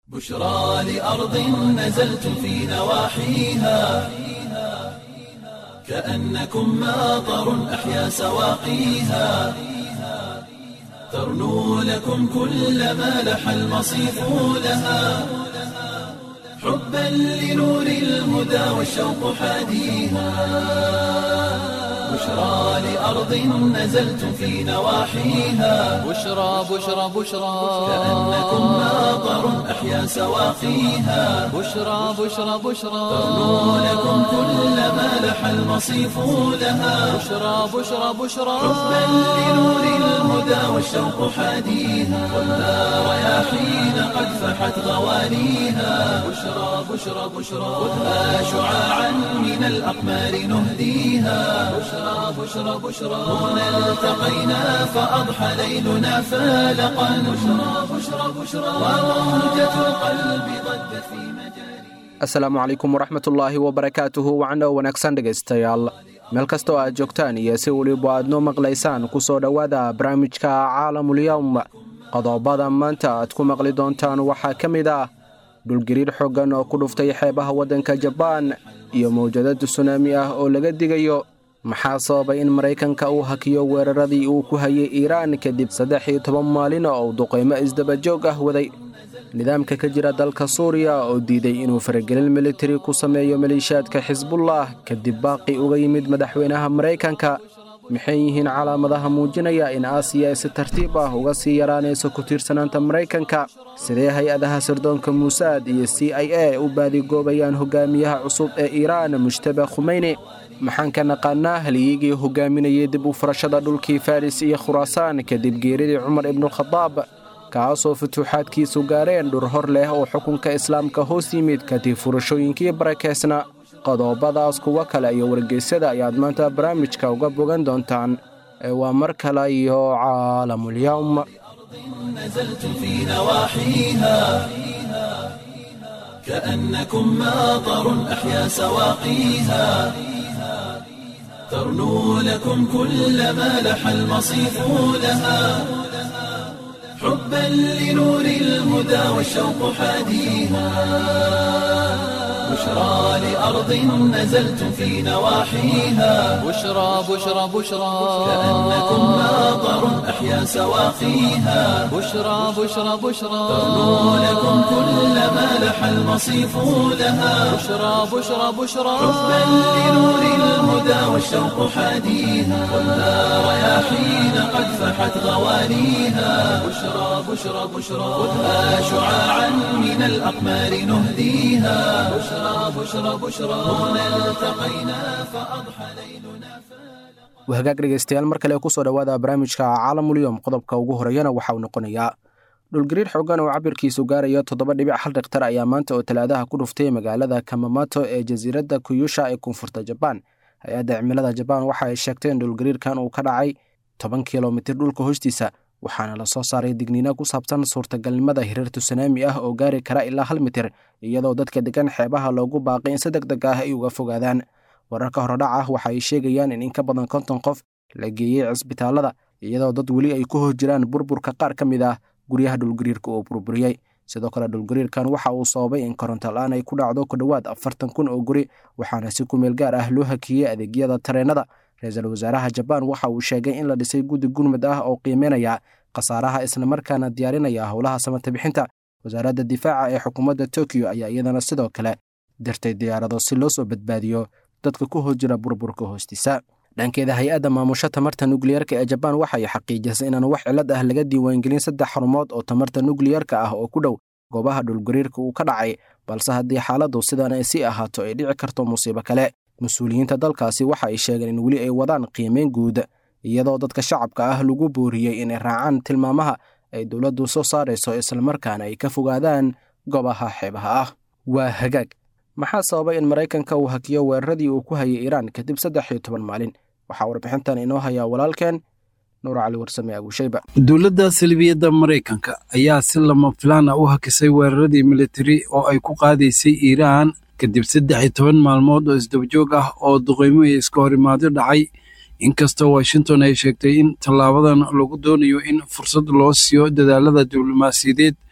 بشرى لأرض نزلت في نواحيها كأنكم ماطر أحيا سواقيها ترنو لكم كل ما لح المصيف لها حبا لنور الهدى والشوق حاديها بشرى لأرض نزلت في نواحيها بشرى بشرى بشرى كأنكم ماطر أحيا سواقيها بشرى بشرى بشرى ترنو لكم كل ما لح المصيف لها بشرى بشرى بشرى حبا لنور الهدى والشوق حاديها والنار رياحين قد فحت غوانيها بشرى بشرى بشرى خذها شعاعا من الأقمار نهديها بشرى بشرى بشرى هنا التقينا فأضحى ليلنا فالقا بشرى بشرى بشرى وروجة القلب ضجت في مجاري asalaamu calaykum waraxmatullaahi wabarakaatuhu wacno wanaagsan dhegaystayaal meel kastoo aad joogtaan iyo si weliba aad noo maqlaysaan ku soo dhowaada barnaamijka caalamulyowm qodobada maanta aad ku maqli doontaan waxaa ka mid ah dhulgariir xooggan oo ku dhuftay xeebaha waddanka jabaan iyo mawjadada sunaami ah oo laga digayo maxaa sababay in maraykanka uu hakiyo weeraradii uu ku hayay iiraan kadib saddex iyo toban maalin oo uu duqaymo isdabajoog ah waday nidaamka ka jira dalka suuriya oo diiday inuu faragelin militari ku sameeyo maleeshiyaadka xisbullah kadib baaqi uga yimid madaxweynaha maraykanka maxay yihiin calaamadaha muujinaya in aasiya ay si tartiib ah uga sii yaraanayso ku tiirsanaanta maraykanka sidee hay-adaha sirdoonka muusaad iyo c i a u baadigoobayaan hogaamiyaha cusub ee iiraan mujtaba khumeyni maxaan ka naqaanaa halyigii hogaaminayay dib u furashada dhulkii faris iyo khuraasaan kadib geeridii cumar ibnukhadaab kaasoo futuuxaadkiisu gaareen dhur hor leh oo xukunka islaamka hoos yimid kadib furashooyinkii barakeysna qodobadaas kuwo kale iyo wargeysyada ayaad maanta barnaamijka uga bogan doontaan ee waa mar kale iyo caalamulyowm نزلت في نواحيها كأنكم ماطر أحيا سواقيها ترنو لكم كل ما لح المصيف لها حبا لنور الهدى والشوق حاديها بشرى لأرض نزلت في نواحيها بشرى بشرى بشرى كأنكم ماطر أحيا سواقيها بشرى بشرى بشرى ترنو لكم كل ما لح المصيف لها بشرى بشرى بشرى حبا لنور الهدى والشوق حاديها والنار رياحين قد فحت غوانيها بشرى بشرى بشرى خذها شعاعا من الأقمار نهديها بشرى بشرى بشرى هنا التقينا فأضحى ليلنا wahagaag dhegaystayaal mar kale kusoo dhowaada barnaamijka caalamulyom qodobka ugu horeeyana waxa uu noqonayaa dhulgariir xooggan oo cabirkiisu gaaraya toddoba dhibic hal dhiktar ayaa maanta oo talaadaha ku dhuftay magaalada kamamato ee jasiiradda kuyusha ee koonfurta jabaan hay-adda cimilada jabaan waxa ay sheegtay in dhulgariirkan uu ka dhacay toban kilomitir dhulka hoostiisa waxaana lasoo saaray digniino ku saabsan suurtagalnimada hirar tusunaami ah oo gaari kara ilaa hal mitir iyadoo dadka degan xeebaha loogu baaqay in si deg deg ah ay uga fogaadaan wararka horodhac ah waxa ay sheegayaan in in ka badan konton qof la geeyey cisbitaalada iyadoo dad weli ay ku hor jiraan burburka qaar ka mid ah guryaha dhulgariirka uu burburiyey sidoo kale dhulgariirkan waxa uu sababay in koronto la-aan ay ku dhacdo ku dhowaad afartan kun oo guri waxaana si kumeel gaar ah loo hakiyey adeegyada tareennada ra-iisul wasaaraha jabaan waxa uu sheegay in la dhisay guddi gurmud ah oo qiimeynaya khasaaraha islamarkaana diyaarinaya howlaha samata bixinta wasaaradda difaaca ee xukuumadda tokiyo ayaa iyadana sidoo kale dirtay diyaarado si loo soo badbaadiyo dadka ku hor jira burburka hoostiisa dhankeeda hay-adda maamusho tamarta nukliyarka ee jabaan waxay xaqiijisay inaan wax cilad ah laga diiwaangelin saddex xarumood oo tamarta nukliyarka ah oo ku dhow goobaha dhulgariirka uu ka dhacay balse haddii xaaladdu sidan ay sii ahaato ay dhici karto musiibo kale mas-uuliyiinta dalkaasi waxa ay sheegeen in weli ay wadaan qiimeyn guud iyadoo dadka shacabka ah lagu booriyey inay raacaan tilmaamaha ay dowladdu soo saarayso islamarkaana ay ka fogaadaan goobaha xeebaha ah waa hagaag maxaa sababay in maraykanka uu hakiyo weeraradii uu ku hayay iiraan kadib saddex iyo toban maalin waxaa warbixintan inoo hayaa walaalkeen nuur cali warsame abuushayba dowladda salbiyadda maraykanka ayaa si lama filaan ah u hakisay weeraradii militari oo ay ku qaadaysay iiraan kadib saddex iyo toban maalmood oo isdabajoog ah oo duqeymo iyo iska horimaadyo dhacay inkastoo washington ay sheegtay in tallaabadan lagu doonayo in fursad loo siiyo dadaalada diblomaasiyadeed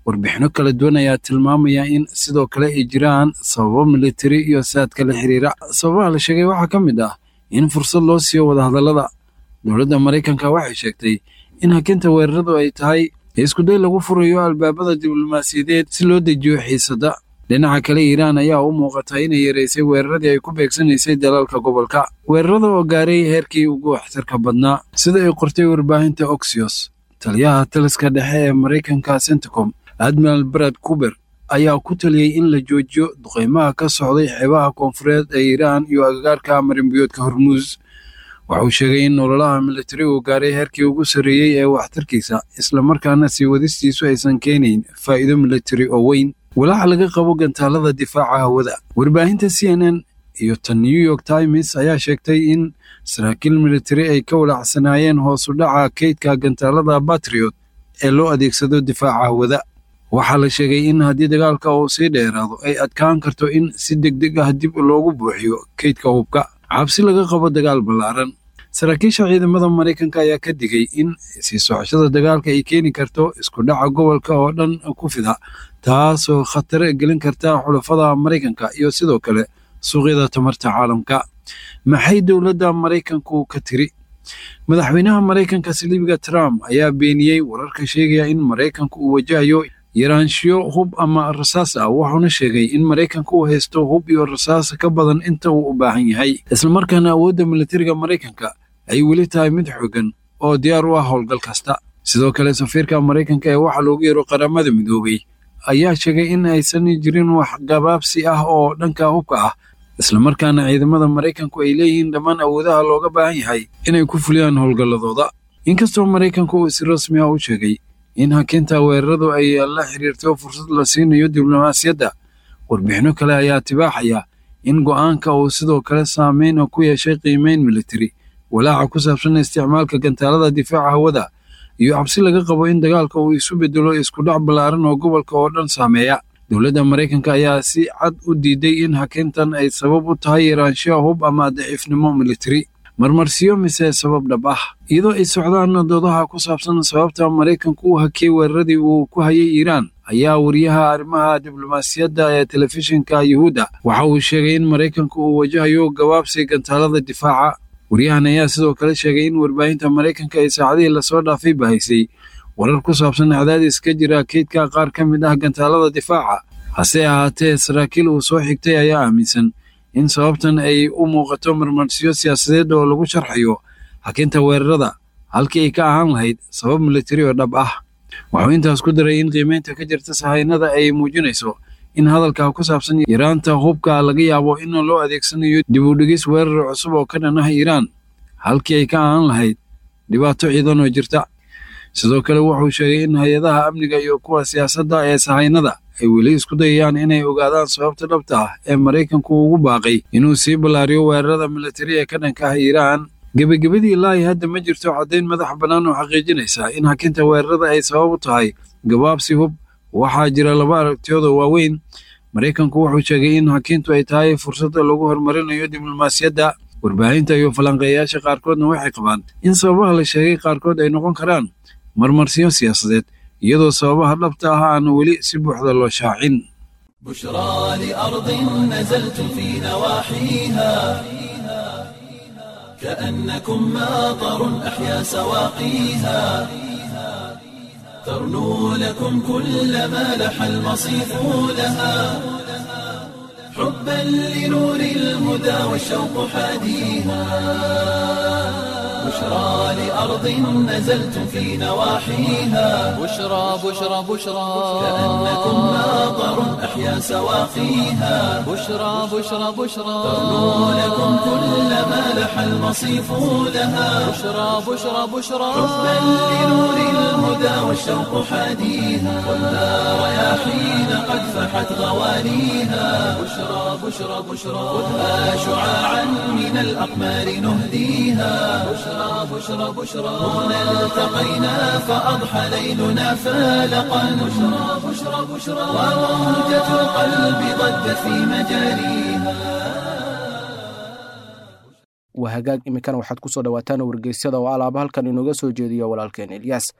warbixino kala duwan ayaa tilmaamaya in sidoo kale ay jiraan sababo militari iyo saadka la xiriira sababaha la sheegay waxaa ka mid ah in fursad loo siiyo wadahadallada dowladda maraykanka waxay sheegtay in hakinta weeraradu ay tahay iskuday lagu furayo albaabada diblomaasiyadeed si loo dejiyo xiisadda dhinaca kale iiraan ayaa u muuqata inay yareysay weeraradii ay ku beegsanaysay dalalka gobolka weerarada oo gaaray heerkii ugu waxtarka badnaa sida ay qortay warbaahinta oxios taliyaha taliska dhexe ee maraykanka centicom admiral brad kuber ayaa ku taliyey in la joojiyo duqeymaha ka socday xeebaha koonfureed ee iiraan iyo agagaarka marinbiyoodka hormuus waxauu sheegay in ololaha militari uu gaaray heerkii ugu sarreeyey ee waxtarkiisa islamarkaana sii wadistiisu aysan keenayn faa'iido militari oo weyn walaaca laga qabo gantaalada difaaca hawada warbaahinta c n n iyo tan new york times ayaa sheegtay in saraakiil militari ay ka walaacsanaayeen hoos u dhaca keydka gantaalada batriot ee loo adeegsado difaaca hawada waxaa la sheegay in haddii dagaalka uu sii dheeraado ay adkaan karto in si deg deg ah dib loogu buuxiyo keydka hubka cabsi laga qabo dagaal ballaaran saraakiisha ciidamada maraykanka ayaa ka digay in sii socoshada dagaalka ay keeni karto isku dhaca gobolka oo dhan ku fida taasoo khatar gelin karta xulafada maraykanka iyo sidoo kale suuqyada tamarta caalamka maxay dowladda maraykanku ka tiri madaxweynaha maraykanka saliibiga trump ayaa beeniyey wararka sheegaya in maraykanku uu wajahayo yaraanshiyo hub ama rasaas ah wuxuuna sheegay in maraykanka uu haysto hub iyo rasaas ka badan inta uu u baahan yahay islamarkaana awoodda militariga maraykanka ay weli tahay mid xooggan oo diyaar u ah howlgal kasta sidoo kale safiirka maraykanka ee waxaa loogu yeero qaramada midoobay ayaa sheegay in aysan jirin wax gabaabsi ah oo dhanka hubka ah islamarkaana ciidamada maraykanku ay leeyihiin dhammaan awoodaha looga baahan yahay inay ku fuliyaan howlgalladooda inkastoo maraykanku uu si rasmi ah u sheegay in hakinta weeraradu ay la xiriirto fursad la siinayo diblomaasiyadda warbixino kale ayaa tibaaxaya in go'aanka uu sidoo kale saameyn ku yeeshay qiimeyn militari walaaca ku saabsan isticmaalka gantaalada difaaca hawada iyo cabsi laga qabo in dagaalka uu isu bedelo iskudhac ballaaran oo gobolka oo dhan saameeya dowladda maraykanka ayaa si cad u diiday in hakintan ay sabab u tahay yaraanshiya hub ama daciifnimo militari marmarsiyo mise sabab dhab ah iyadoo ay socdaan doodaha ku saabsan sababta maraykanku u hakiyey weeraradii uu ku hayay iiraan ayaa wariyaha arrimaha diblomaasiyadda ee telefishinka yuhuudda waxa uu sheegay in maraykanku uu wajahayo gabaabsi gantaalada difaaca waryahan ayaa sidoo kale sheegay in warbaahinta maraykanka ay saacadihii lasoo dhaafay bahaysay warar ku saabsan cadaadis ka jira keydka qaar ka mid ah gantaalada difaaca hase ahaatee saraakiil uu soo xigtay ayaa aaminsan in sababtan ay u muuqato marmarsiyo siyaasadeed oo lagu sharxayo hakinta weerarada halkii ay ka ahaan lahayd sabab militari oo dhab ah wuxuu intaas ku daray in qiimeynta ka jirta sahaynada ay muujinayso in hadalka ku saabsan yaraanta hubka laga yaabo in loo adeegsanayo dib u dhigis weerar cusub oo ka dhan ah iiraan halkii ay ka ahaan lahayd dhibaato ciidan oo jirta sidoo kale wuxuu sheegay in hay-adaha amniga iyo kuwa siyaasadda ee sahaynada ay weli isku dayayaan inay ogaadaan sababta dhabta ah ee maraykanku ugu baaqay inuu sii ballaariyo weerarada militari ee ka dhanka ah iiraan gebagabadii ilaahi hadda ma jirto caddayn madax bannaan oo xaqiijinaysa in hakinta weerarada ay sabab u tahay gabaabsi hub waxaa jira laba aragtiyood oo waaweyn maraykanku wuxuu sheegay in hakintu ay tahay fursadda lagu horumarinayo diblomaasiyadda warbaahinta iyo falanqeeyayaasha qaarkoodna waxay qabaan in sababaha la sheegay qaarkood ay noqon karaan marmarsiyo siyaasadeed iyadoo sababaha dhabta ah aan weli si buuxda loo shaacin بشرى لأرض نزلت في نواحيها كأنكم ماطر أحيا سواقيها ترنو لكم كل ما لح المصيف لها حبا لنور الهدى والشوق حاديها بشرى لأرض نزلت في نواحيها بشرى بشرى بشرى كأنكم ماطر أحيا سواقيها بشرى بشرى بشرى ترنو لكم كل ما لح المصيف لها بشرى بشرى بشرى حبا لنور الهدى والشوق حاديها والنار رياحين قد فحت غوانيها بشرى بشرى بشرى خذها شعاعا من الأقمار نهديها بشرى بشرى بشرى هنا التقينا فأضحى ليلنا فالقا بشرى بشرى بشرى وموجة القلب ضجت في مجاريها waa hagaag iminkana waxaad ku soo dhowaataan wargeysyada oo alaaba halkan inooga soo jeediyo walaalkeen elyaas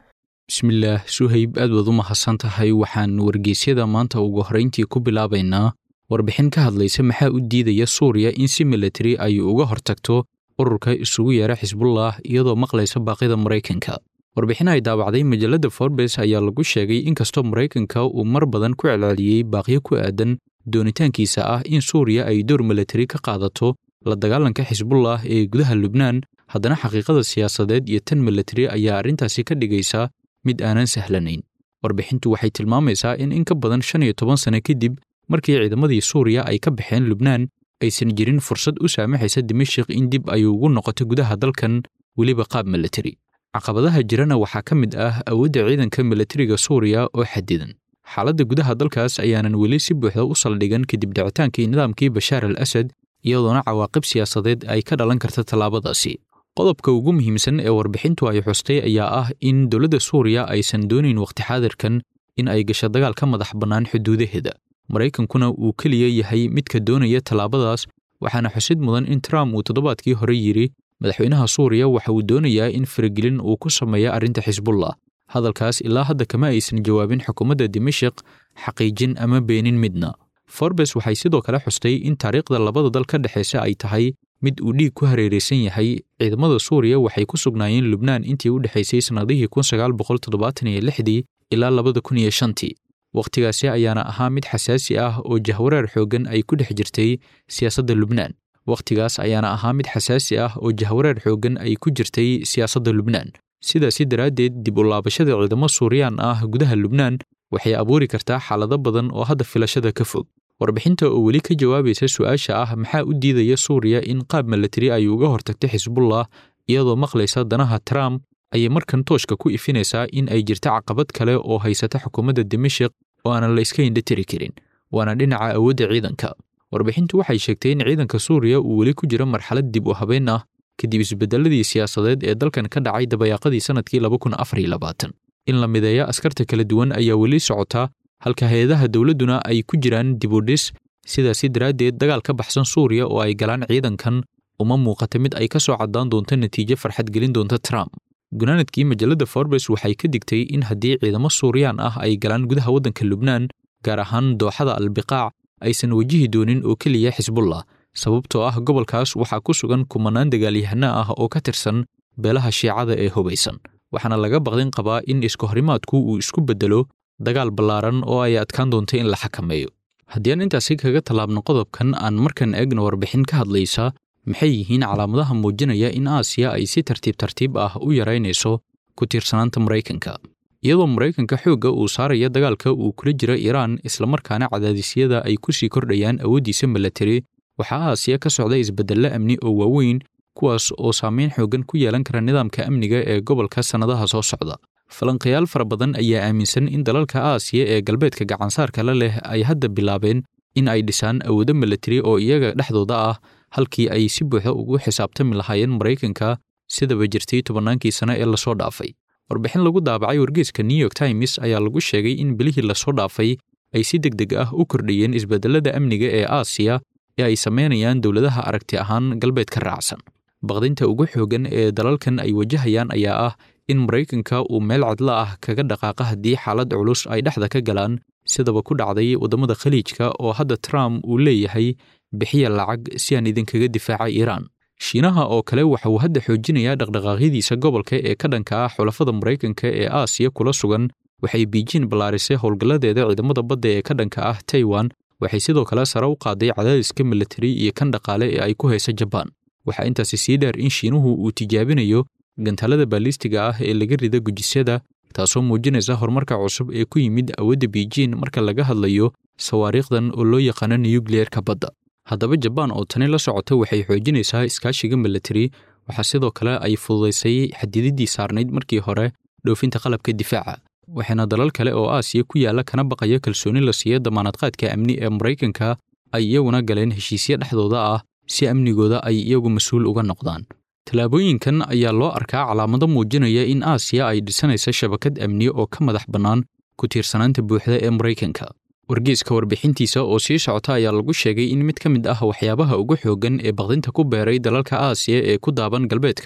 bismillaah suhayb aad waad u mahadsan tahay waxaan wargeysyada maanta ugu horrayntii ku bilaabaynaa warbixin ka hadlaysa maxaa u diidaya suuriya in si militari ay uga hortagto ururka isugu yeera xisbullah iyadoo maqlaysa baaqida maraykanka warbixin ay daabacday majalladda forbes ayaa lagu sheegay inkastoo maraykanka uu mar badan ku celceliyey baaqyo ku aadan doonitaankiisa ah in suuriya ay door militari ka qaadato la dagaalanka xisbullah ee gudaha lubnaan haddana xaqiiqada siyaasadeed iyo tan militari ayaa arrintaasi ka dhigaysa mid aanan sahlanayn warbixintu waxay tilmaamaysaa in in ka badan shan iyo toban sano kadib markii ciidamadii suuriya ay ka baxeen lubnaan aysan jirin fursad u saamaxaysa dimashik in dib ay ugu noqoto gudaha dalkan weliba qaab militari caqabadaha jirana waxaa ka mid ah awoodda ciidanka militariga suuriya oo xadidan xaaladda gudaha dalkaas ayaanan weli si buuxda u saldhigan kadib dhicitaankii nidaamkii bashaar al asad iyadoona cawaaqib siyaasadeed ay ka dhalan karta tallaabadaasi qodobka ugu muhiimsan ee warbixintu ay xustay ayaa ah in dowladda suuriya aysan doonayn wakhti xaadirkan in ay gasho dagaal ka madax bannaan xuduudaheeda maraykankuna uu keliya yahay midka doonaya tallaabadaas waxaana xusid mudan in trump uu toddobaadkii hore yidhi madaxweynaha suuriya waxa uu doonayaa in faragelin uu ku sameeyo arrinta xisbullah hadalkaas ilaa hadda kama aysan jawaabin xukuumadda dimashik xaqiijin ama beenin midna forbes waxay sidoo kale xustay in taariikhda labada dal ka dhexaysa ay tahay mid uu dhiig ku hareeraysan yahay ciidamada suuriya waxay ku sugnaayeen lubnaan intii u dhexaysay sannadihii kun sagaal boqol toddobaatan iyo lixdii ilaa labada kun iyo shantii wakhtigaasi ayaana ahaa mid xasaasi ah oo jahwareer xooggan ay ku dhex jirtay siyaasadda lubnaan wakhtigaas ayaana ahaa mid xasaasi ah oo jahwareer xooggan ay ku jirtay siyaasadda lubnaan sidaasi daraaddeed dib u laabashada ciidamo suuriyaan ah gudaha lubnaan waxay abuuri kartaa xaalado badan oo hadda filashada ka fog warbixinta oo weli ka jawaabaysa su'aasha ah maxaa u diidaya suuriya in qaab militari ay uga hortagto xisbullah iyadoo maqlaysa danaha trump ayay markan tooshka ku ifinaysaa in ay jirta caqabad kale oo haysata xukuumadda dimashik oo aanan la iska indhatiri karin waana dhinaca awoodda ciidanka warbixintu waxay sheegtay in ciidanka suuriya uu weli ku jiro marxalad dib u habeyn ah kadib isbeddeladii siyaasadeed ee dalkan ka dhacay dabayaaqadii sannadkii laba kun afar iyo labaatan in la mideeya askarta kala duwan ayaa weli socota halka hay-adaha dowladduna ay ku jiraan dib u dhis sidaasi daraaddeed dagaal ka baxsan suuriya oo ay galaan ciidankan uma muuqata mid ay ka soo caddaan doonto natiijo farxad gelin doonta trump gunaanadkii majalladda forbes waxay ka digtay in haddii ciidamo suuriyaan ah ay galaan gudaha waddanka lubnaan gaar ahaan dooxada albiqaac aysan wajihi doonin oo keliya xisbullah sababtoo ah gobolkaas waxaa ku sugan kumanaan dagaalyahano ah oo ka tirsan beelaha shiicada ee hubaysan waxaana laga baqdin qabaa in iskahorimaadku uu isku beddelo dagaal ballaaran oo ay adkaan doonto in la xakameeyo haddii aan intaasi kaga tallaabno qodobkan aan markan eegno warbixin ka hadlaysa maxay yihiin calaamadaha muujinaya in aasiya ay si tartiib tartiib ah u yaraynayso ku tiirsanaanta maraykanka iyadoo maraykanka xoogga uu saaraya dagaalka uu kula jiro iiraan islamarkaana cadaadisyada ay ku sii kordhayaan awooddiisa milatari waxaa aasiya ka socda isbeddello amni oo waaweyn kuwaas oo saameyn xooggan ku yeelan kara nidaamka amniga ee gobolka sannadaha soo socda falanqayaal fara badan ayaa aaminsan in dalalka aasiya ee galbeedka gacansaarka la leh ay hadda bilaabeen in ay dhisaan awoodo milatari oo iyaga dhexdooda ah halkii ay si buuxda ugu xisaabtami lahaayeen maraykanka sidaba jirtay tobannaankii sano ee lasoo dhaafay warbixin lagu daabacay wargeeska new york times ayaa lagu sheegay in bilihii lasoo dhaafay ay si deg deg ah u kordhayeen isbeddellada amniga ee aasiya ee ay samaynayaan dowladaha aragti ahaan galbeedka raacsan baqdinta ugu xooggan ee dalalkan ay wajahayaan ayaa ah in maraykanka uu meel cadla ah kaga dhaqaaqa haddii xaalad culus ay dhexda ka galaan sidaba ku dhacday waddamada khaliijka oo hadda trump uu leeyahay bixiya lacag si aan idinkaga difaaca iiraan shiinaha oo kale waxa uu hadda xoojinayaa dhaqdhaqaaqyadiisa gobolka ee ka dhanka ah xulafada maraykanka ee aasiya kula sugan waxay biijin ballaarisay howlgalladeeda ciidamada badda ee ka dhanka ah taiwan waxay sidoo kale sare u qaaday cadaadiska militari iyo kan dhaqaale ee ay ku haysa jabaan waxaa intaasi sii dheer in shiinuhu uu tijaabinayo gantaalada baalistiga ah ee laga rida gujisyada taasoo muujinaysa horumarka cusub ee ku yimid awoodda biijin marka laga hadlayo sawaariikhdan oo loo yaqaano nuyukliyeerka badda haddaba jabaan oo tani la socota waxay xoojinaysaa iskaashiga militari waxaa sidoo kale ay fududaysay xadididdii saarnayd markii hore dhoofinta qalabka difaaca waxaana dalal kale oo aasiya ku yaalla kana baqaya kalsooni la siiya damaanadqaadka amni ee maraykanka ay iyaguna galeen heshiisyo dhexdooda ah si amnigooda ay iyagu mas-uul uga noqdaan tallaabooyinkan ayaa loo arkaa calaamado muujinaya in aasiya ay dhisanaysa shabakad amni oo ka madax bannaan ku tiirsanaanta buuxda ee maraykanka wargeeska warbixintiisa oo sii socota ayaa lagu sheegay in mid ka mid ah waxyaabaha ugu xooggan ee baqdinta ku beeray dalalka aasiya ee ku daaban galbeedka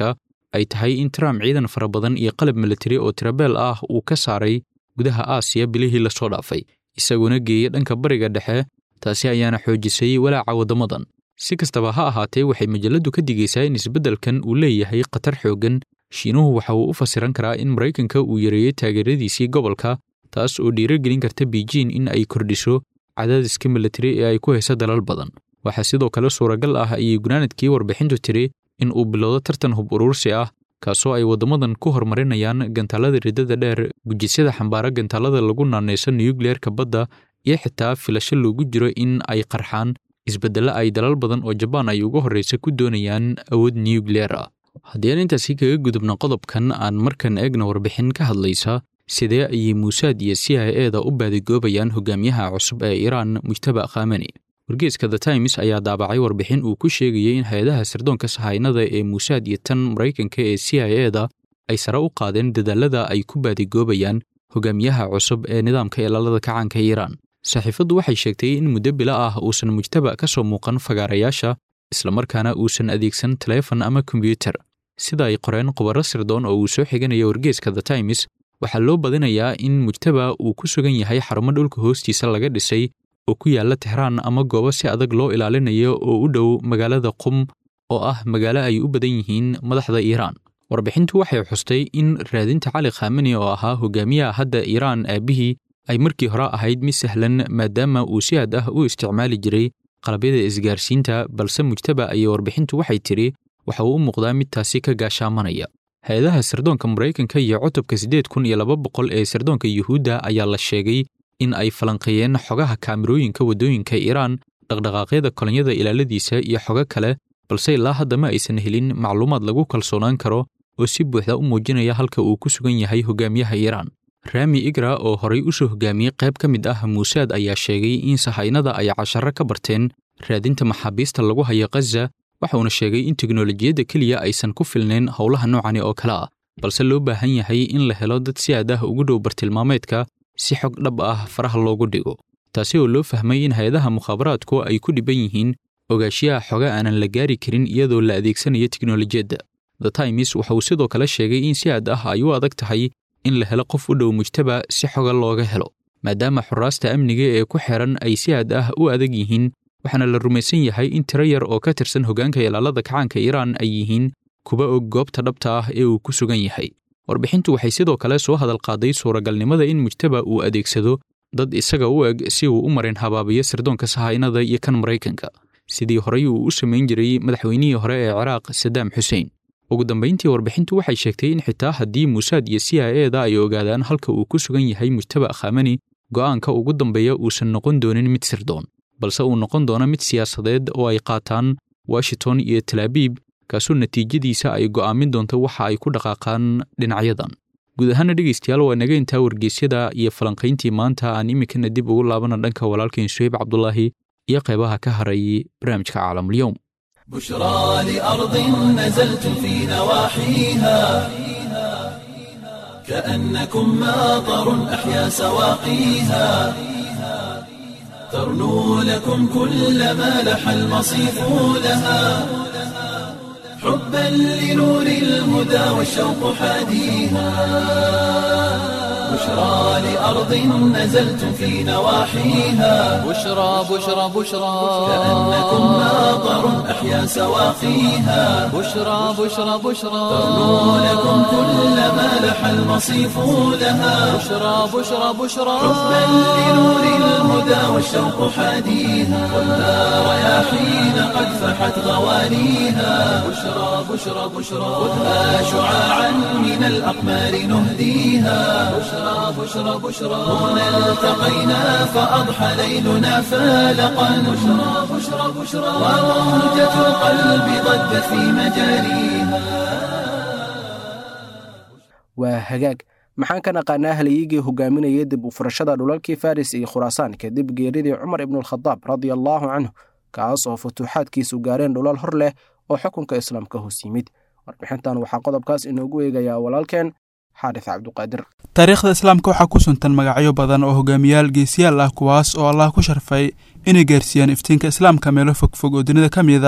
ay tahay in trump ciidan fara badan iyo qalab militari oo tirabeel ah uu ka saaray gudaha aasiya bilihii lasoo dhaafay isaguna geeyey dhanka bariga dhexe taasi ayaana xoojisay walaaca waddamadan si kastaba ha ahaatee waxay majalladdu ka digaysaa in isbeddelkan uu leeyahay khatar xooggan shiinuhu waxa uu u fasiran karaa in maraykanka uu yareeyey taageeradiisii gobolka taas oo dhiirogelin karta beijing in ay kordhiso cadaadiska militari ee ay ku hayso dalal badan waxaa sidoo kale suuragal ah ayay gunaanadkii warbixintu tiri in uu bilowdo tartan hub uruursi ah kaasoo ay waddamadan ku horumarinayaan gantaalada riddada dheer gujisyada xambaara gantaalada lagu naanayso nuyukliyeerka badda iyo xitaa filasho loogu jiro in ay qarxaan isbeddelo ay dalal badan oo jabaan ay ugu horraysa ku doonayaan awood nuyukliyeer ah haddii aan intaasi kaga gudubno qodobkan aan markan eegna warbixin ka hadlaysa sidee ayay muusaad iyo c i eda u baadigoobayaan hogaamiyaha cusub ee iiraan mujtaba khameni wargeeska the times ayaa daabacay warbixin uu ku sheegayay in hay-adaha sirdoonka sahaynada ee muusaad iyo tan maraykanka ee c i eda ay sare u qaadeen dadaalada ay ku baadigoobayaan hogaamiyaha cusub ee nidaamka ilaalada kacaanka iiraan saxiifaddu waxay sheegtay in muddo bilo ah uusan mujtaba ka soo muuqan fagaarayaasha islamarkaana uusan adeegsan taleefon ama kombyuutar sida ay qoreen khubaro sirdoon oo uu soo xiganaya wargeeska the times waxaa loo badinayaa in mujtaba uu ku sugan yahay xarumo dhulka hoostiisa laga dhisay oo ku yaalla tixraan ama goobo si adag loo ilaalinayo oo u dhow magaalada qum oo ah magaalo ay u badan yihiin madaxda iiraan warbixintu waxay xustay in raadinta cali khameni oo ahaa hogaamiyaha hadda iiraan aabbihii ay markii hore ahayd mid sahlan maadaama uu si aad ah u isticmaali jiray qalabyada isgaarsiinta balse mujtaba ayay warbixintu waxay tidhi waxa uu u muuqdaa mid taasi ka gaashaamanaya hay-adaha sirdoonka maraykanka iyo cutubka siddeed kun iyo laba boqol ee sirdoonka yuhuudda ayaa la sheegay in ay falanqeeyeen xogaha kaamirooyinka waddooyinka iiraan dhaqdhaqaaqyada kolonyada ilaaladiisa iyo xogo kale balse ilaa hadda ma aysan helin macluumaad lagu kalsoonaan karo oo si buuxda u muujinaya halka uu ku sugan yahay hogaamiyaha iiraan raami igra oo horay u soo hogaamiyey qayb ka mid ah muusaad ayaa sheegay in sahaynada ay casharo ka barteen raadinta maxaabiista lagu hayo khaza waxauna sheegay in teknolojiyadda keliya aysan ku filnayn howlaha noocani oo kale ah balse loo baahan yahay in la helo dad si aad ah ugu dhow bartilmaameedka si xog dhab ah faraha loogu dhigo taasi oo loo fahmay in hay-adaha mukhaabaraadku ay ku dhiban yihiin ogaashiyaha xoga aanan la gaari karin iyadoo la adeegsanayo teknolojiyadda the times waxa uu sidoo kale sheegay in si aad ah ay u adag tahay in la helo qof u dhow mujtaba si xoga looga helo maadaama xuraasta amniga ee ku xeran ay si aad ah u adag yihiin waxaana la rumaysan yahay in tiro yar oo ka tirsan hoggaanka ilaalada kacaanka iiraan ay yihiin kuwa og goobta dhabta ah ee uu ku sugan yahay warbixintu waxay sidoo kale soo hadal qaaday suuragalnimada in mujtaba uu adeegsado dad isaga u eg si uu u marin habaabiyo sirdoonka sahaynada iyo kan maraykanka sidii horey uu u samayn jiray madaxweynihii hore ee ciraaq sadaam xuseen ugu dambayntii warbixintu waxay sheegtay in xitaa haddii muusaad iyo c i eda ay ogaadaan halka uu ku sugan yahay mujtaba khamani go'aanka ugu dambeeya uusan noqon doonin mid sirdoon balse uu noqon doono mid siyaasadeed oo ay qaataan washington iyo talaabiib kaasoo natiijadiisa ay go'aamin doonto waxa ay ku dhaqaaqaan dhinacyadan guud ahaana dhegaystayaal waa naga intaa wargeysyada iyo falanqayntii maanta aan iminkana dib ugu laabana dhanka walaalkeen suheyb cabdulaahi iyo qaybaha ka haray barnaamijka caalamulyoom بشرى لأرض نزلت في نواحيها كأنكم ماطر أحيا سواقيها ترنو لكم كل ما لح المصيف لها حبا لنور الهدى والشوق حاديها بشرى لأرض نزلت في نواحيها بشرى بشرى بشرى كأنكم ماطر أحيا سواقيها بشرى بشرى بشرى ترنو لكم كل ما لح المصيف لها بشرى بشرى بشرى حبا لنور الهدى والشوق حاديها ولا رياحين قد فحت غوانيها بشرى بشرى بشرى خذها شعاعا من الأقمار نهديها بشرى بشرى بشرى هنا التقينا فأضحى ليلنا فالقا بشرى بشرى بشرى وروجة القلب ضجت في مجاريها waa hagaag maxaan ka naqaanaa haliyigii hogaaminayay dib u furashada dhulalkii faris iyo khuraasaan kadib geeridii cumar ibnualkhadaab radia allaahu canhu kaas oo futuuxaadkiisu gaareen dhulal hor leh oo xukunka islaamka hoos yimid warbixintan waxaa qodobkaas inoogu eegayaa walaalkeen xaarif cabduqaadir taariikhda islaamka waxaa ku suntan magacyo badan oo hogaamiyaal geesiyaal ah kuwaas oo allah ku sharfay inay gaarsiiyaan iftiinka islaamka meelo fogfog oo dunida ka mid ah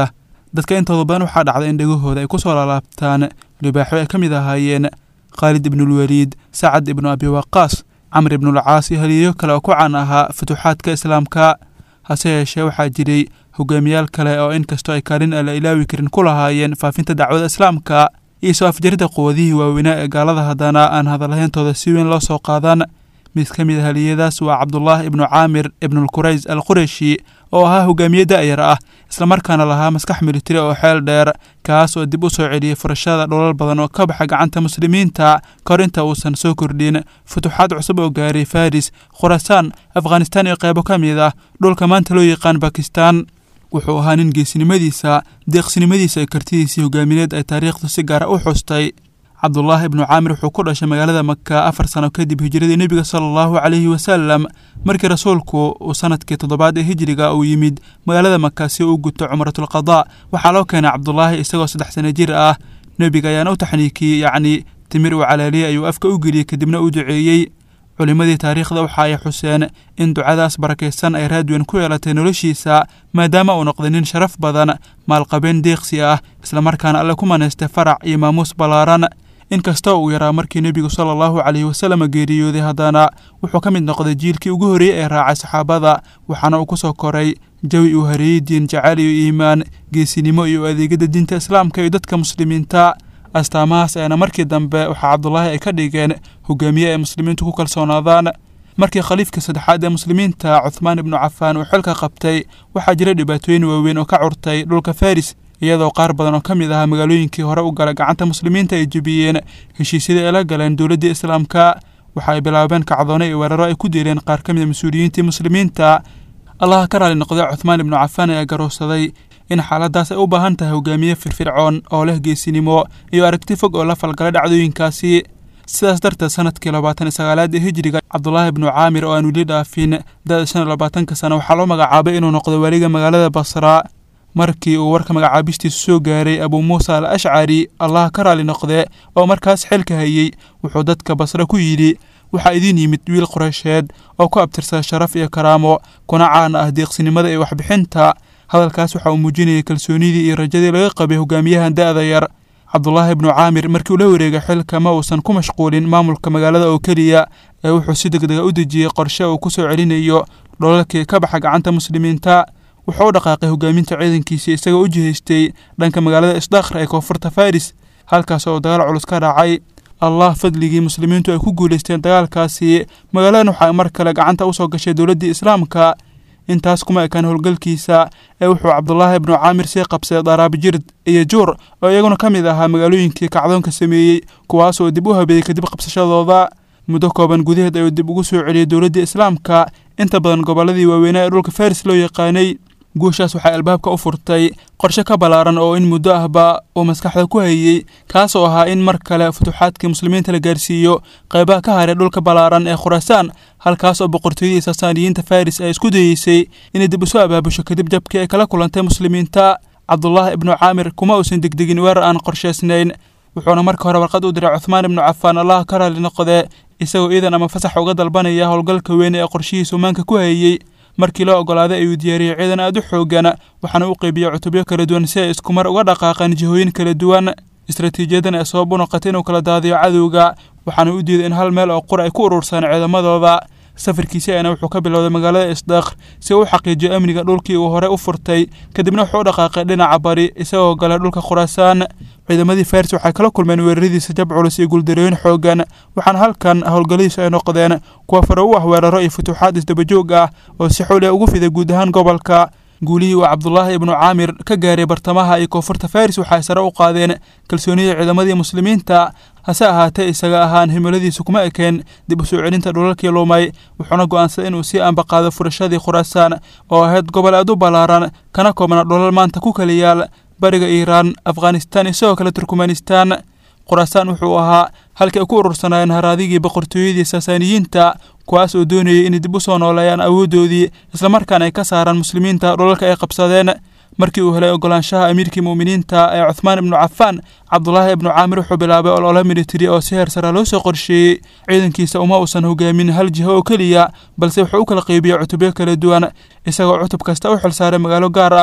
dadka intooda badan waxaa dhacda in dhegahooda ay ku soo laalaabtaan libaaxo ay ka mid ahaayeen khaalid ibnulwaliid sacad ibnu abi waqaas camr ibnulcaas iyo haliyeyo kale oo ku caan ahaa futuuxaadka islaamka hase yeeshee waxaa jiray hogaamiyaal kale oo inkastoo ay kaalin aan la ilaawi karin ku lahaayeen faafinta dacwada islaamka iyo soo afjaridda quwadihii waaweynaa ee gaalada haddana aan hadalhayntooda si weyn loo soo qaadan mid ka mid a haliyadaas waa cabdulaahi ibnu caamir ibnulqurays al qureshi oo ahaa hogaamiye da'yar ah islamarkaana lahaa maskax militari oo xeel dheer kaas oo dib u soo celiyey furashada dholal badan oo ka baxa gacanta muslimiinta ka hor inta uusan soo kordhin futuuxaad cusub oo gaaray faris khurasaan afghanistaan iyo qaybo ka mid ah dhulka maanta loo yaqaan bakistan wuxuu ahaa nin geesinimadiisa deeqsinimadiisa iyo kartidiisii hogaamineed ay taariikhdu si gaara u xustay cabdulaahi ibnu caamir wuxuu ku dhashay magaalada maka afar sano kadib hijiradii nebiga sala allahu calayhi wasalam markii rasuulku uu sanadkii toddobaad ee hijiriga uu yimid magaalada maka si uu guto cumratulqadaa waxaa loo keenay cabdulaahi isagoo saddex sano jir ah nebiga ayaana u taxniikiyey yacni timir uu calaaliyey ayuu afka u geliyey kadibna u duceeyey culimmadii taariikhda waxa ay xuseen in ducadaas barakaysan ay raadweyn ku yeelatay noloshiisa maadaama uu noqday nin sharaf badan maalqabeen deeqsi ah islamarkaana alle ku manaystay farac iyo maamuus ballaaran inkastoo uu yaraa markii nebigu sala allahu calayhi wasalam geeriyooday haddana wuxuu ka mid noqday jiilkii ugu horreeyey ee raacay saxaabada waxaana uu ku soo koray jawi uu hareeyey diin jacayl iyo iimaan geesinimo iyo adeegyada diinta islaamka iyo dadka muslimiinta astaamahaas ayaana markii dambe waxaa cabdulaahi ay ka dhigeen hogaamiye ay muslimiintu ku kalsoonaadaan markii khaliifka saddexaad ee muslimiinta cuthmaan ibnu cafaan uu xilka qabtay waxaa jira dhibaatooyin waaweyn oo ka curtay dhulka faris iyadoo qaar badan oo ka mid ahaa magaalooyinkii hore u gala gacanta muslimiinta ay jebiyeen heshiisyadii ay la galeen dowladdii islaamka waxa ay bilaabeen kacdoone iyo weeraro ay ku dileen qaar ka mid a mas-uuliyiintii muslimiinta allaha ka raali noqday cuthmaan ibnu cafaan ayaa garowsaday in xaaladaas ay u baahan tahay hogaamiye firfircoon oo leh geesinimo iyo aragti fog oo la falgalay dhacdooyinkaasi sidaas darteed sanadkii labaatan iyo sagaalaad ee hijiriga cabdulaahi ibnu caamir oo aan weli dhaafin da-da shan iyo labaatanka sano waxaa loo magacaabay inuu noqdo waaliga magaalada basra markii uu warka magacaabistiisu soo gaaray abuu muusa al ashcari allaha ka raali noqde oo markaas xilka hayey wuxuu dadka basre ku yidhi waxaa idiin yimid wiil qoraysheed oo ku abtirsada sharaf iyo karaamo kuna caan ah deeqsinimada iyo waxbixinta hadalkaas waxa uu muujinayay kalsoonidii iyo rajadii laga qabay hogaamiyahan da'da yar cabdulaahi ibnu caamir markii uu la wareegay xilka ma uusan ku mashquulin maamulka magaalada oo keliya ee wuxuu si degdega u dejiyey qorshe uu ku soo celinayo dholalkii ka baxa gacanta muslimiinta wuxuu u dhaqaaqay hogaaminta ciidankiisii isagoo u jihaystay dhanka magaalada isdhakhra ee koonfurta faris halkaas oo dagaal culus ka dhacay allah fadligii muslimiintu ay ku guulaysteen dagaalkaasi magaaladan waxaa mar kale gacanta u soo gashay dowladdii islaamka intaas kuma ekaan howlgalkiisa ee wuxuu cabdulaahi ibnu caamir sii qabsaday daraabijird iyo juur oo iyaguna ka mid ahaa magaalooyinkii kacdoonka sameeyey kuwaas oo dib u habeeyey kadib qabsashadooda muddo kooban gudaheed ayuu dib ugu soo celiyey dowladdii islaamka inta badan gobolladii waaweynaa ee dhulka faris loo yaqaanay guushaas waxay albaabka u furtay qorshe ka ballaaran oo in muddo ahba uu maskaxda ku hayey kaas oo ahaa in mar kale futuuxaadkii muslimiinta la gaarsiiyo qaybaha ka haray dhulka ballaaran ee khuraasaan halkaas oo boqortooyadii sasaaniyiinta faris ay isku dayeysay inay dib isu abaabusho kadib jabkii ay kala kulantay muslimiinta cabdulaahi ibnu caamir kuma uusan degdegin weerar aan qorshaysnayn wuxuuna marka hore warqad u diray cuthmaan ibnu cafaan allaha ka raali noqde isagoo iidan ama fasax uga dalbanaya howlgalka weyn ee qorshihiisu maanka ku hayey markii loo oggolaaday ayuu diyaariyey ciidan aad u xoogan waxaana u qeybiyey cutubyo kala duwan si ay iskumar uga dhaqaaqaan jihooyin kala duwan istaraatiijiyadan ee sabab u noqotay inuu kala daadiyo cadowga waxaana u diiday in hal meel oo qura ay ku urursaan ciidamadooda safarkiisi ayna wuxuu ka bilowday magaalada isdakh si uu u xaqiijiyo amniga dhulkii uu hore u furtay kadibna wuxuu u dhaqaaqay dhinaca bari isagoo galay dhulka khuraasaan ciidamadii faris waxay kala kulmeen weeraradiisa jab culus iyo guuldarooyin xoogan waxaana halkan howlgalladiisu ay noqdeen kuwa fare u ah weeraro iyo futuuxaad isdabajoog ah oo si xooli ugu fiday guud ahaan gobolka guulihii uu cabdulaahi ibnu caamir ka gaaray bartamaha iyo koonfurta faris waxay sare u qaadeen kalsoonida ciidamadii muslimiinta hase ahaatee isaga ahaan himiladiisu kuma ekeen dib u soo celinta dhulalkii lumay wuxuuna go'aansaday inuu sii ambaqaado furashadii khuraasaan oo ahayd gobol aad u ballaaran kana koobna dholal maanta ku kala yaal bariga iiraan afghanistaan iyo sidoo kale turkmanistaan khuraasaan wuxuu ahaa halkii ay ku urursanaayeen haraadigii boqortooyadii sasaaniyiinta kuwaas oo doonayay inay dib u soo nooleeyaan awooddoodii islamarkaana ay ka saaraan muslimiinta dhulalka ay qabsadeen markii uu helay ogolaanshaha amiirkii mu'miniinta ee cuthmaan ibnu cafaan cabdulaahi ibnu caamir wuxuu bilaabay olole militari oo si heer sara loo soo qorsheeyey ciidankiisa uma uusan hogaamin hal jiho oo keliya balse wuxuu u kala qeybiyey cutubyo kala duwan isagoo cutub kasta u xilsaaray magaalo gaar ah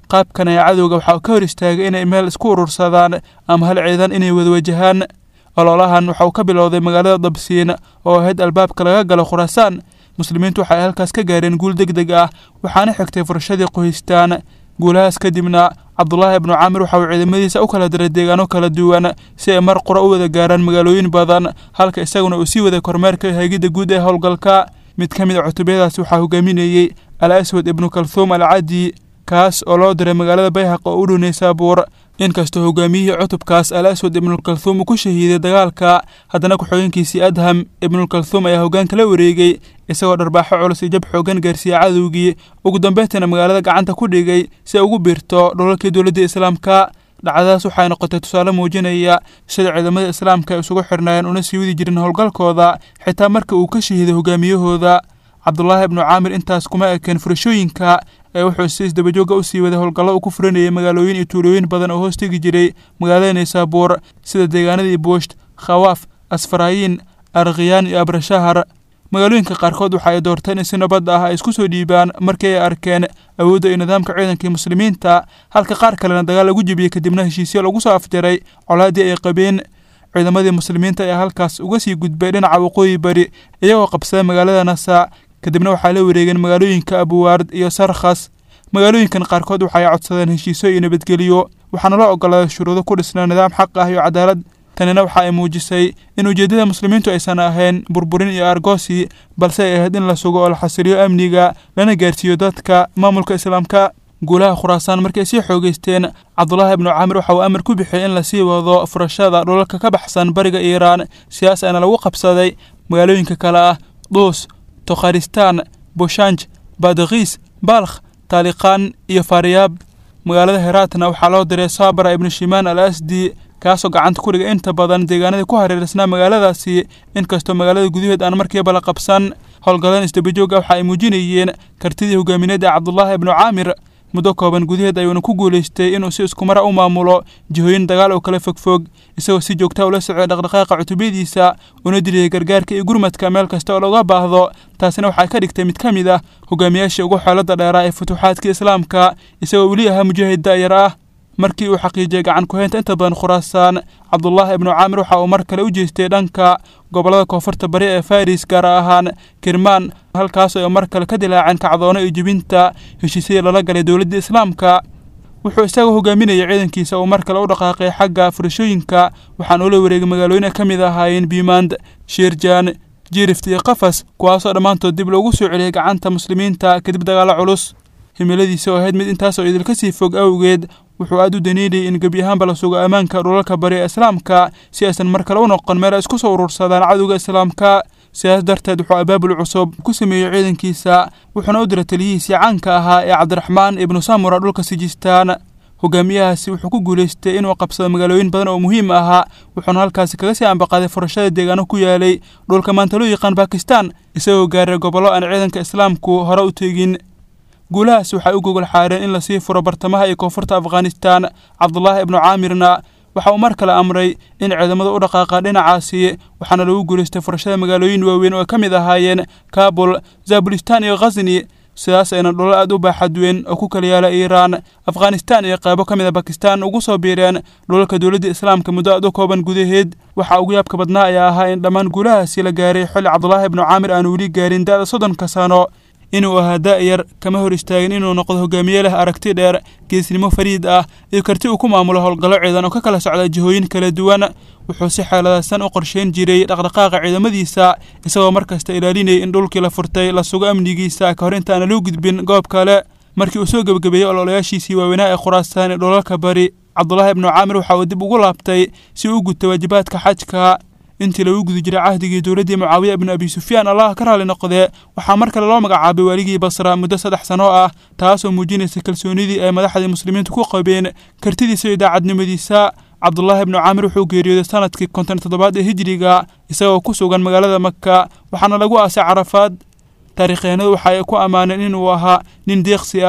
qaabkan ayaa cadowga waxaa ka hor istaagay inay meel isku urursadaan ama hal ciidan inay wada wajahaan ololahan waxa uu ka bilowday magaalada dabsiin oo ahayd albaabka laga galo khuraasaan muslimiintu waxay halkaas ka gaareen guul deg deg ah waxaana xigtay furashadii qoystaan guulahaas kadibna cabdulaahi ibnu caamir waxa uu ciidamadiisa u kala diray deegaano kala duwan si ay mar qura u wada gaaraan magaalooyin badan halka isaguna uu sii waday kormeerka hagidda guud ee howlgalka mid ka mid a cutubiyadaasi waxaa hogaaminayey al aswad ibnu kalthuum al cadi kaas oo loo diray magaalada bayhaq oo u dhownay saabuur inkastoo hogaamiyihii cutubkaas al aswad ibnulkalthuum uu ku shahiiday dagaalka haddana ku-xigeenkiisii adham ibnulkalthuum ayaa hoggaanka la wareegay isagoo dharbaaxo culus iyo jab xoogan gaarsiiyey cadowgii ugu dambeyntiina magaalada gacanta ku dhigay si ay ugu biirto dholalkii dowladda islaamka dhacdadaas waxay noqotay tusaale muujinaya sida ciidamada islaamka ay isugu xirnaayeen una sii wadi jirin howlgalkooda xitaa marka uu ka shahiiday hogaamiyahooda cabdulaahi ibnu caamir intaas kuma ekeen furashooyinka ee wuxuu si isdabajooga u sii waday howlgallo uu ku furanayay magaalooyin iyo tuulooyin badan oo hoos tegi jiray magaalada naysaabuur sida deegaanadii buusht khawaaf asfaraayiin arkhiyaan iyo abrashahar magaalooyinka qaarkood waxa ay doorteen in si nabad ah ay isku soo dhiibaan markii ay arkeen awoodda iyo nidaamka ciidankii muslimiinta halka qaar kalena dagaal lagu jebiyey kadibna heshiisyo lagu soo afjaray colaaddii ay qabeen ciidamadii muslimiinta ayaa halkaas uga sii gudbay dhinaca waqooyi bari iyagoo qabsaday magaalada nasa kadibna waxaa la wareegeen magaalooyinka abuwaard iyo sarkhas magaalooyinkan qaarkood waxay codsadeen heshiisyo iyo nabadgelyo waxaana loo ogolaaday shuruudo ku dhisnaa nidaam xaq ah iyo cadaalad tanina waxa ay muujisay in ujeeddada muslimiintu aysan ahayn burburin iyo argoosi balse ay ahayd in la sugo oo la xasiliyo amniga lana gaarsiiyo dadka maamulka islaamka guulaha khuraasaan markii ay sii xoogeysteen cabdulaahi ibnu caamir waxa uu amar ku bixiyey in lasii wado furashada dhulalka ka baxsan bariga iiraan sidaas aana lagu qabsaday magaalooyinka kale ah duus tokharistaan bushanj badkiis balkh taaliqaan iyo faariyaab magaalada heraatna waxaa loo diray saabra ibnu shimaan al asdi kaasoo gacanta ku dhigay inta badan deegaanadii ku hareereysnaa magaaladaasi inkastoo magaalada gudaheed aan markiiba la qabsan howlgalladan isdabajooga waxa ay muujinayeen kartidii hogaamineed ee cabdulaahi ibnu caamir muddo kooban gudaheed ayuuna ku guulaystay inuu si iskumara u maamulo jihooyin dagaal oo kala fogfog isagoo si joogta ula socday dhaqdhaqaaqa cutubiyadiisa una diriyay gargaarka iyo gurmadka meel kasta oo looga baahdo taasina waxay ka dhigtay mid ka mid ah hogaamiyaashii ugu xeelada dheeraa ee futuuxaadka islaamka isagoo weli ahaa mujaahid da'yar ah markii uu xaqiijiyey gacan ku-haynta inta badan khuraasaan cabdulaahi ibnu caamir waxa uu mar kale u jeestay dhanka gobollada koonfurta bari ee faris gaar ahaan kirmaan halkaas oo mar kale ka dilaaceen kacdoono iyo jibinta heshiisyadii lala galay dowladda islaamka wuxuu isagoo hogaaminayay ciidankiisa uu mar kale u dhaqaaqay xagga furashooyinka waxaan ula wareegay magaalooyin ay ka mid ahaayeen biimand shiirjaan jiirift iyo qafas kuwaasoo dhammaantood dib loogu soo celiyey gacanta muslimiinta kadib dagaallo culus himiladiisa oo ahayd mid intaasoo idilka sii fog awgeed wuxuu aad u daniinayay in gebi ahaanba la sugo ammaanka dhulalka bari ee islaamka si aysan mar kale u noqon meel ay isku soo urursadaan cadowga islaamka sidaas darteed wuxuu abaabul cusub ku sameeyey ciidankiisa wuxuuna u diray taliyihiisii caanka ahaa ee cabdiraxmaan ibnu samura dhulka sijistaan hogaamiyahaasi wuxuu ku guulaystay inuu qabsado magaalooyin badan oo muhiim ahaa wuxuuna halkaasi kaga sii ambaqaaday furashada deegaano ku yaalay dhulka maanta loo yaqaan bakistan isagoo gaaray gobollo aan ciidanka islaamku hore u tegin guulahaas waxay u gogol xaareen in lasii furo bartamaha iyo koonfurta afghanistan cabdulaahi ibnu caamirna waxa uu mar kale amray in ciidamada u dhaqaaqa dhinacaasi waxaana lagu guulaystay furashada magaalooyin waaweyn oo ay ka mid ahaayeen kabul zabulistan iyo khasni sidaas ayna dhulal aad u baaxad weyn oo ku kala yaala iiraan afghanistan iyo qaybo ka mid a bakistan ugu soo biireen dhulalka dowladda islaamka muddo aad u kooban gudaheed waxa ugu yaabka badnaa ayaa ahaa in dhammaan guulahaasi la gaaray xilli cabdulaahi ibnu caamir aan weli gaarin da'da soddonka sano inuu ahaa da'yar kama hor istaagin inuu noqdo hogaamiye leh aragti dheer geesnimo fariid ah iyo karti uu ku maamulo howlgallo ciidan oo ka kala socda jihooyin kala duwan wuxuu si xeeladaysan u qorsheyn jiray dhaqdhaqaaqa ciidamadiisa isagoo mar kasta ilaalinayay in dhulkii la furtay la sugo amnigiisa ka hor intaana loo gudbin goob kale markii uu soo gebagabeeyey ololayaashiisii waaweynaa ee khuraasaan ee dhulalka bari cabdulaahi ibnu caamir waxa uu dib ugu laabtay si uu u gudta waajibaadka xajka intii lagu guda jiray cahdigii dowladdii mucaawiya ibnu abi sufyaan allah ka raali noqdee waxaa mar kale loo magacaabay waaligii basra muddo saddex sano ah taasoo muujinaysa kalsoonidii ay madaxdii muslimiintu ku qabeen kartidiisa iyo daacadnimadiisa cabdulaahi ibnu caamir wuxuu geeriyooday sanadkii konton toddobaad ee hijiriga isagoo ku sugan magaalada maka waxaana lagu aasay carafaad taariikhyeenadu waxa ay ku ammaaneen inuu ahaa nin deeqsi ah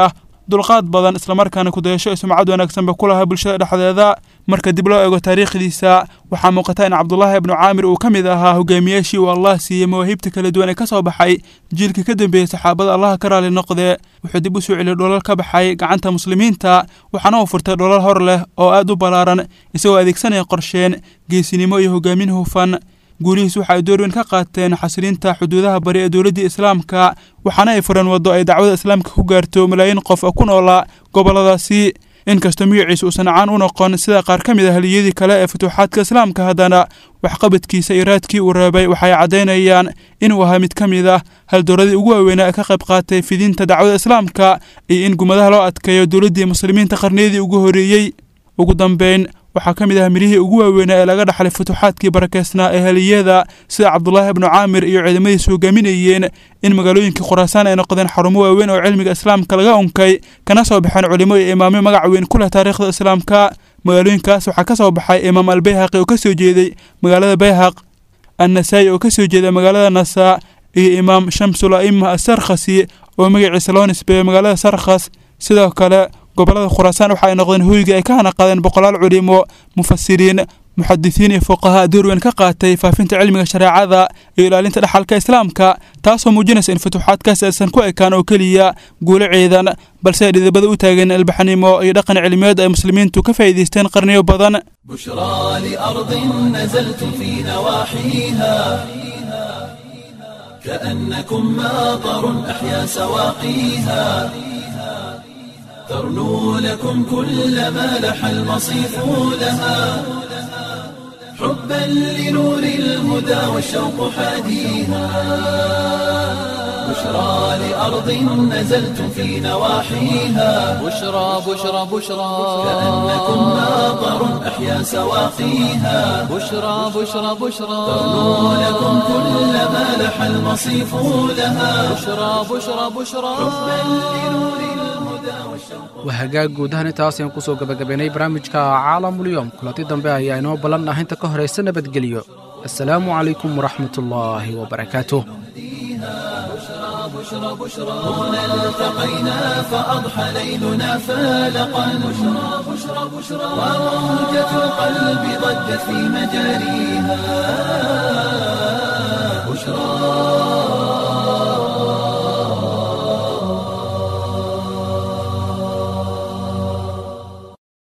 dulqaad badan islamarkaana kudayasho iyo sumcad wanaagsanba ku lahaa bulshada dhexdeeda marka dib loo eego taariikhdiisa waxaa muuqata in cabdulaahi ibnu caamir uu ka mid ahaa hogaamiyaashii uu allah siiyey mawaahibta kala duwan ee ka soo baxay jiilkii ka dambeeyey saxaabada allaha ka raali noqdee wuxuu dib u soo celiyey dholal ka baxay gacanta muslimiinta waxaana uu furtay dholal hor leh oo aad u ballaaran isagoo adeegsanaya qorsheen geesinimo iyo hogaamin hufan guurihiis waxa ay door weyn ka qaateen xasiliinta xuduudaha bari ee dowladdii islaamka waxaana ay fureen waddo ay dacwada islaamka ku gaarto malaayiin qof oo ku noolaa gobolladaasi inkastoo magaciisa uusan caan u noqon sida qaar ka mid a haliyadii kale ee futuuxaadka islaamka haddana waxqabadkiisa iyo raadkii uu reebay waxay caddaynayaan inuu ahaa mid ka mid ah haldooradii ugu waaweynaa ee ka qayb qaatay fidinta dacwada islaamka iyo in gumadaha loo adkeeyo dowladdii muslimiinta qarniyadii ugu horreeyey ugu dambeyn waxaa ka mid ah mirihii ugu waaweynaa ee laga dhaxlay futuuxaadkii barakeysnaa ee haliyada sida cabdulaahi ibnu caamir iyo ciidamadiisu hogaaminayeen in magaalooyinkii khuraasaan ay noqdeen xarumo waaweyn oo cilmiga islaamka laga unkay kana soo baxeen culimo iyo imaamyo magac weyn ku leh taariikhda islaamka magaalooyinkaas waxaa ka soo baxay imaam albayhaqi oo ka soo jeeday magaalada bayhaq annasaayi oo ka soo jeeda magaalada nasaa iyo imaam shamsul a'ima asarkhasi oo magaciisa loo nisbeeyo magaalada sarkhas sidoo kale gobollada khuraasaan waxa ay noqdeen hoyga ay ka hana qaadeen boqolaal culimo mufasiriin muxadisiin iyo fuqahaa door weyn ka qaatay faafinta cilmiga shareecada iyo ilaalinta dhaxalka islaamka taasoo muujinaysa in futuuxaadkaas aysan ku ekaan oo keliya guulo ciidan balse ay dhidibada u taageen albaxnimo iyo dhaqan cilmiyeed ay muslimiintu ka faa'iidaysteen qarniyo badan بشرى لأرض نزلت في نواحيها كأنكم ماطر أحيا سواقيها ترنو لكم كل ما لح المصيف لها حبا لنور الهدى والشوق حاديها بشرى لأرض نزلت في نواحيها بشرى بشرى بشرى كأنكم ماطر أحيا سواقيها بشرى بشرى بشرى ترنو لكم كل ما لح المصيف لها بشرى بشرى بشرى waa hagaag guud ahaan intaas ayaan kusoo gabagabaynay barnaamijka caalamulyoom kulanti dambe ayaa inoo ballan ah inta ka horaysa nabadgelyo assalaamu calaykum waraxmatullaahi wabarakaatuh هنا التقينا فأضحى ليلنا فالقا بشرى بشرى بشرى وموجة القلب ضجت في مجاريها